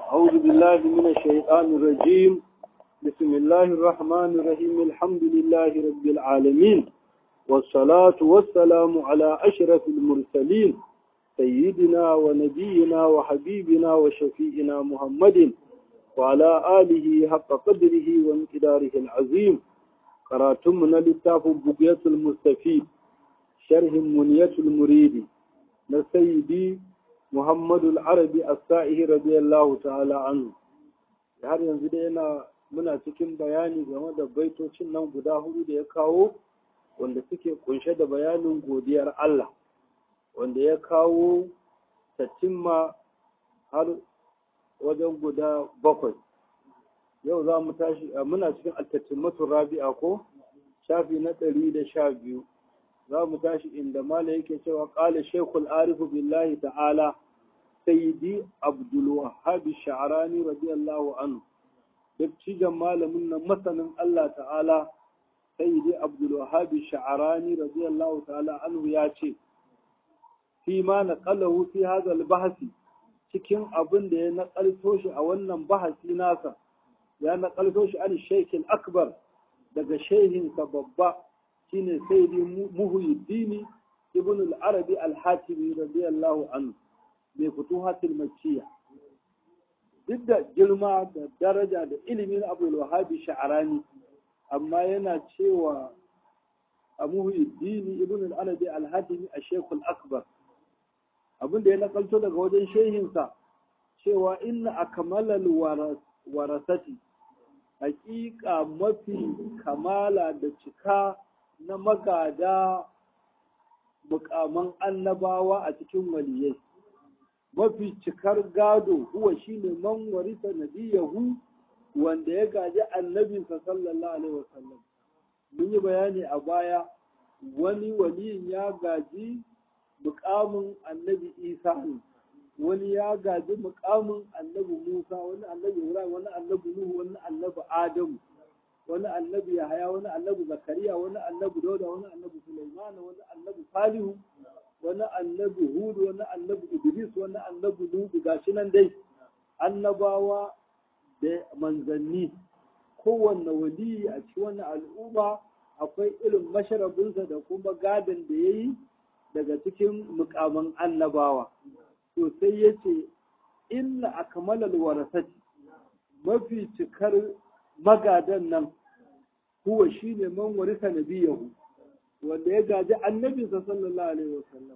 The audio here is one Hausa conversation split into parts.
أعوذ بالله من الشيطان الرجيم بسم الله الرحمن الرحيم الحمد لله رب العالمين والصلاة والسلام على أشرف المرسلين سيدنا ونبينا وحبيبنا وشفيئنا محمد وعلى آله حق قدره وانقداره العظيم قراتمنا للتاف بقية المستفيد شرح منية المريد نسيدي محمد العربي السائه رضي الله تعالى عنه har yanzu dai yana muna cikin bayani game da baitocin nan guda hudu da ya kawo wanda suke kunshe da bayanin godiyar Allah wanda ya kawo tatimma har wajen guda bakwai yau za mu tashi muna cikin altatimatu rabi'a ko shafi na ɗari da sha biyu za mu tashi inda mala yake cewa ƙala shekul arifu billahi ta'ala sayyidi abdul wahhab sha'rani radiyallahu anhu dattijan malamin nan masanin Allah ta'ala sayyidi abdul wahhab sha'rani radiyallahu ta'ala anhu ya ce fi ma naqalahu fi hadha al-bahsi cikin abin da ya naƙalto shi a wannan bahasi nasa ya naƙalto shi an shaykh akbar daga shehinsa babba shine sayyidi muhyiddin ibn al-arabi al-hatimi radiyallahu anhu mai futuhatul makkiya duk da girma da daraja da ilimin abul wahabi sha'arani amma yana cewa a muhyiddin ibn al-arabi al-hatimi a shekul akbar abin da ya nakalto daga wajen shehinsa cewa inna akmalal warasati hakika mafi kamala da cika na magada mukaman annabawa a cikin waliyai mafi cikar gado huwa shine man warisa nabiyahu wanda ya gaji annabinsa sallallahu alaihi wasallam mun yi bayani a baya wani waliyin ya gaji mukamin annabi isa ne wani ya gaji mukamin annabi musa wani annabi ibrahim wani annabi nuhu wani annabi adamu wani annabi yahaya wani annabi zakariya wani annabi dauda wani annabi sulaiman wani annabi salihu wani annabi hudu wani annabi idris wani annabi lutu gashi nan dai annabawa da manzanni kowanne waliyi a cikin wannan al'umma akwai irin masharabinsa da kuma gadon da ya yi daga cikin mukaman annabawa to sai ya ce inna akmalal warasati mafi cikar magadan nan huwa shine man warisa nabiyahu wanda ya gaji annabinsa sallallahu alaihi wasallam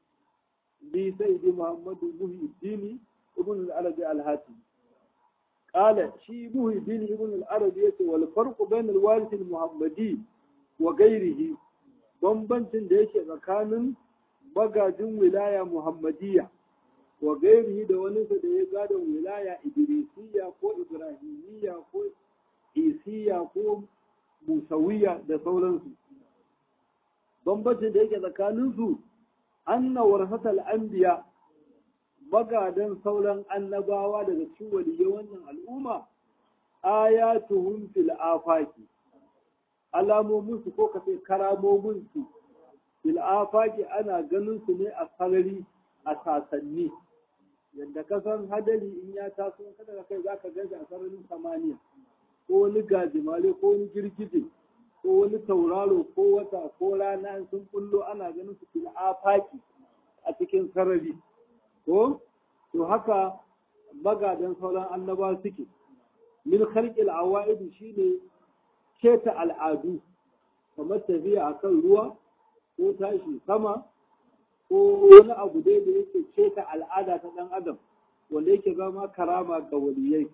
bi sayyidi muhammadu muhyiddin ibn al-arabi al-hati qala shi muhyiddin ibn al-arabi yace wal farqu bayna al-warith al-muhammadi wa ghayrihi bambancin da yake tsakanin magajin wilaya muhammadiyya wa gairihi da wani da ya gadon wilaya idrisiya ko ibrahimiyya ko isiya ko musawiya da sauransu bambancin da yake tsakaninsu anna warhatal anbiya magadan sauran annabawa daga cikin waliyyai wannan al'umma ayatuhum fil afaki alamomin su ko kace karamomin su fil afaki ana ganin su ne a sarari a sasanni yadda ka san hadari in ya taso kada ka kai zaka ganshi a sararin samaniya ko wani gajimare ko wani girgije ko wani tauraro ko wata ko rana sun kullo ana ganin su fil afaki a cikin sarari ko to haka magadan sauran annaba suke min khalqil awaid shine keta al'adu kamar tafiya akan ruwa ko tashi sama ko wani abu dai da yake keta al'ada ta ɗan adam wanda yake zama karama ga waliyai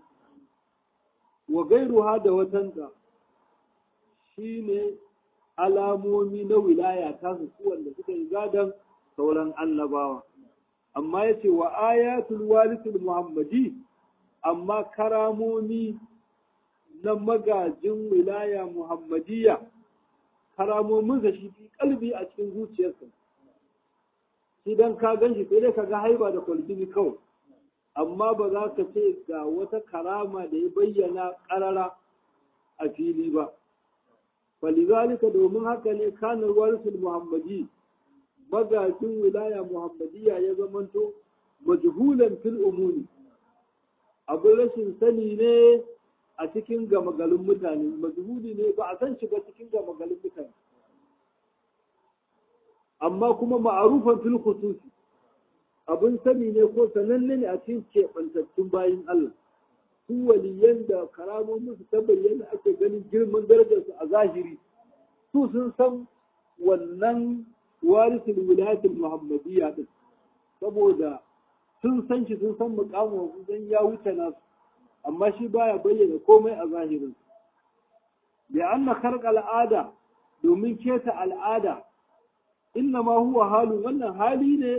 wa gairuha da watanta shine alamomi na wilaya ta su wanda suka yi gadon sauran annabawa amma yace wa ayatul walidul muhammadi amma karamomi na magajin wilaya muhammadiyya karamomin da shi fi kalbi a cikin zuciyarsa shi dan ka gan shi sai dai ka ga haiba da kwalbini kawai amma ba za ka ce ga wata karama da ya bayyana karara a fili ba falizalika domin haka ne kanar warisul muhammadi magajin wilaya muhammadiyya ya zamanto majhulan fil umuni abin rashin sani ne a cikin gama garin mutane mazhudi ne ba a san shi ba cikin gama garin mutane amma kuma ma'arufan fil khususi abin sani ne ko sananne ne a cikin keɓantattun bayin Allah su waliyan da karamomin su ta bayyana ake ganin girman darajarsu a zahiri su sun san wannan warisul wilayatul muhammadiyya din saboda sun san shi sun san mukamin sun ya wuce nasu amma shi baya bayyana komai a zahirin da anna kharqa al'ada domin keta al'ada inna ma huwa halu wannan hali ne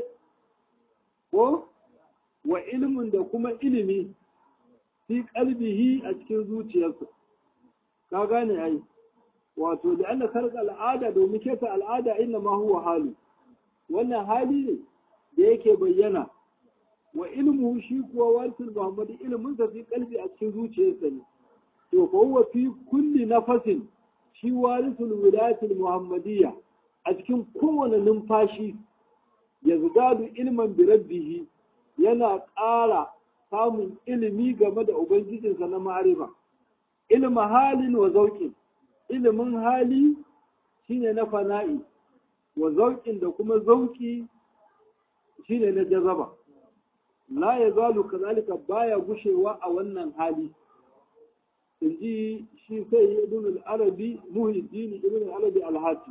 ko wa ilimin da kuma ilimi fi kalbihi a cikin zuciyarsa ka gane ai wato da anna kharqa al'ada domin keta al'ada inna ma huwa halu wannan hali ne da yake bayyana wa ilmu shi kuwa warisul muhammadi ilmin sa fi kalbi a cikin zuciyarsa ne to fa huwa fi kulli nafasin shi warisul wilayatul muhammadiyya a cikin kowane numfashi ya zugadu ilman bi rabbihi yana ƙara samun ilimi game da ubangijinsa na ma'arifa ilma halin wa zauƙin ilimin hali shine na fana'i wa zauƙin da kuma zauƙi shine na jazaba la ya zalu kazalika baya gushewa a wannan hali in ji shi sai ibn al-arabi muhiddin ibn al-arabi al-hati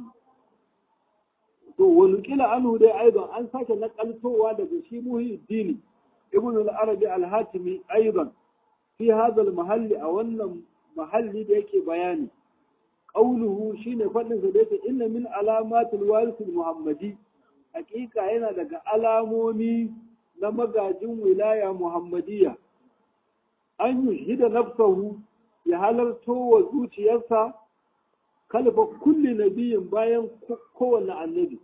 to wani kila anhu dai aidan an sake nakaltowa daga shi muhiddin ibn al-arabi al-hatimi aidan fi hadha al-mahalli a wannan mahalli da yake bayani qauluhu shine fadin sa da yake inna min alamatil warith al-muhammadi hakika yana daga alamomi na magajin wilaya Muhammadiyya, an yi shida nafsahu ya halarto wa zuciyarsa kalfa kulli nabiyin bayan kowane annabi.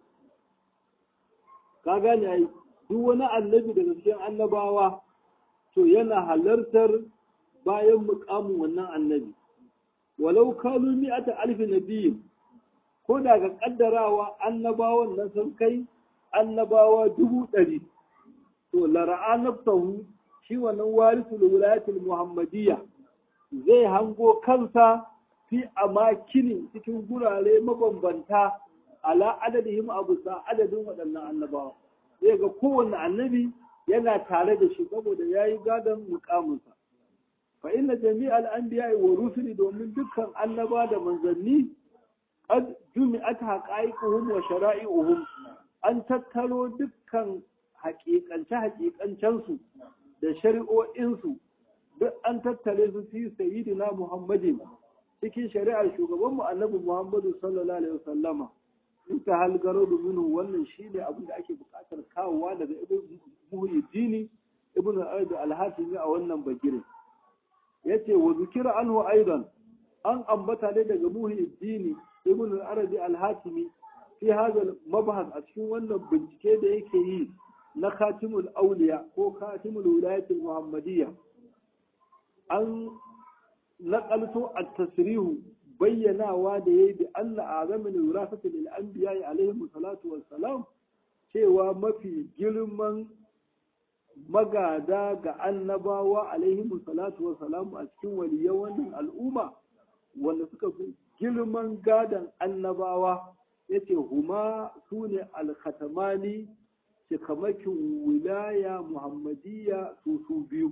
Ka gane ai, duk wani annabi daga cikin annabawa to yana halartar bayan mukamin wannan annabi. Walau kalu mi'ata alfi nabiyin, ko daga kaddarawa annabawan nan sun kai annabawa dubu ɗari. to lara'a nafsahu shi wannan warisul wilayatul muhammadiyya zai hango kansa fi amakini cikin gurare mabambanta ala adadihim abu sa adadin waɗannan annabawa zai ga kowanne annabi yana tare da shi saboda yayi gadon mukaminsa fa inna jami'al anbiya wa rusuli domin dukkan annaba da manzanni qad jumi'at haqa'iquhum wa shara'i'uhum an tattaro dukkan haƙiƙance-haƙiƙancensu da shari'o'insu duk an tattare su fi sayyidina Muhammadin cikin shari'ar shugabanmu annabi Muhammadu sallallahu alaihi wasallama in ta halgaro domin wannan shi ne abin da ake buƙatar kawowa daga ibn muhyiddini ibn al-arabi al-hatimi a wannan bagire yace wa zikira anhu aidan an ambata ne daga muhyiddini ibn al-arabi al-hatimi fi hadha mabhas a cikin wannan bincike da yake yi na katimul auliya ko katimul wilayatul muhammadiyya an naƙalto a tasrihu bayyanawa da yayi bi anna azamin wirasati lil anbiya alaihi salatu wassalam cewa mafi girman magada ga annabawa alaihi salatu wassalam a cikin waliyan wannan al'umma wanda suka fi girman gadan annabawa yace huma sune al-khatamani cikamakin wilaya muhammadiyya su su biyu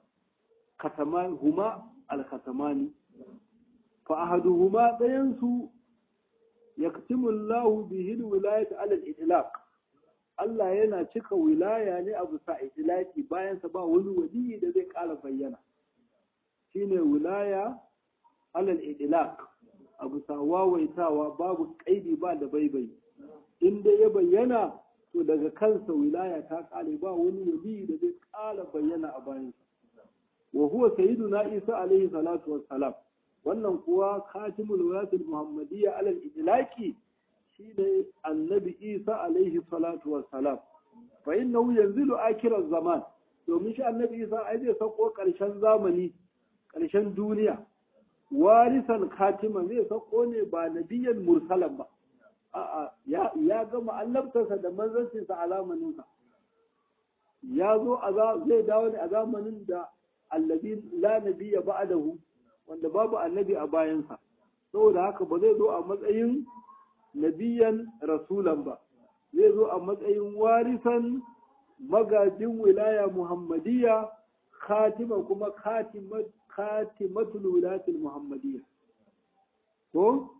huma al-khatamani fa ahaduhuma ɗayansu yaktimu Allahu bihi wilayata ala al-itlaq Allah yana cika wilaya ne a bisa itlaqi bayan sa ba wani waliyi da zai ƙara bayyana shine wilaya ala al-itlaq a bisa wawaitawa babu kaidi ba da baibai in dai ya bayyana to daga kansa wilaya ta kare ba wani wali da zai kara bayyana a bayansa wa huwa sayyiduna isa alaihi salatu wassalam wannan kuwa khatimul wilayatul muhammadiyya alal idlaqi shine annabi isa alaihi salatu wassalam fa innahu yanzilu akhiraz zaman domin shi annabi isa ai zai sako karshen zamani karshen duniya warisan khatima zai sako ne ba nabiyan mursalan ba a'a ya gama annabtarsa da manzancinsa a zamaninsa ya zo zai dawo ne a zamanin da allazi la nabiyya ba'dahu wanda babu annabi a bayansa saboda haka ba zai zo a matsayin nabiyan rasulan ba zai zo a matsayin warisan magajin wilaya muhammadiyya khatima kuma khatimatul wilayatul muhammadiyya ko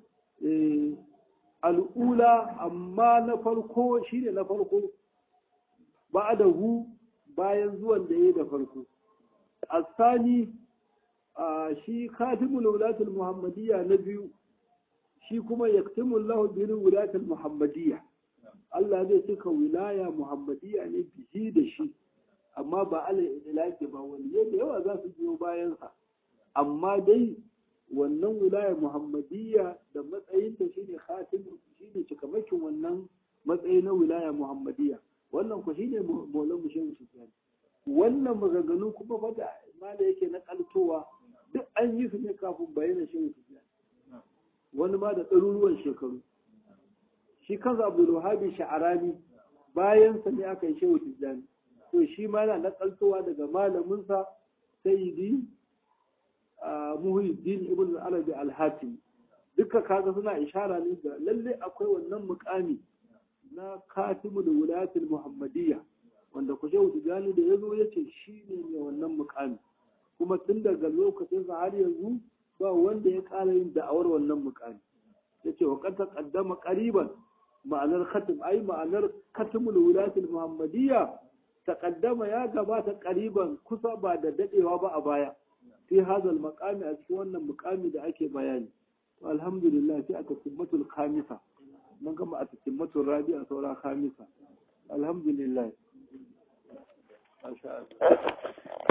al'ula amma na farko shine na farko ba da hu bayan zuwan da ya da farko asani shi khatimul wilayatul muhammadiyya na biyu shi kuma yaktimul lahu bi wilayatul muhammadiyya Allah zai cika wilaya muhammadiyya ne bihi da shi amma ba ala idlaki ba wani da yawa za su biyo bayansa amma dai wannan wilaya muhammadiyya da matsayin da shine khatim shine cikamakin wannan matsayi na wilaya muhammadiyya wannan ku shine maulan mu shehu sufyan wannan maganganu kuma fa da mala yake na kaltowa duk an yi su ne kafin bayyana shehu sufyan wani ma da ɗaruruwan shekaru shi kansa abdul wahabi sha'arani bayan sa ne aka yi shehu tijjani to shi ma na nakaltowa daga malaminsa sayyidi muhyiddin ibn arabi al-hatim duka kaga suna ishara ne da lalle akwai wannan mukami na katimu da wilayatul muhammadiyya wanda ku shehu tijjani da yazo yace shi ne mai wannan mukami kuma tun daga lokacin sa har yanzu ba wanda ya ƙara yin da'awar wannan mukami yace wa qad taqaddama qariban ma'anar khatim ai ma'anar katimul wilayatul muhammadiyya taqaddama ya gabata qariban kusa ba da dadewa ba a baya fi hadal maqami a cikin wannan muqami da ake bayani to alhamdulillah sai aka timmatul khamisa mun gama a timmatul rabi'a saura khamisa alhamdulillah masha Allah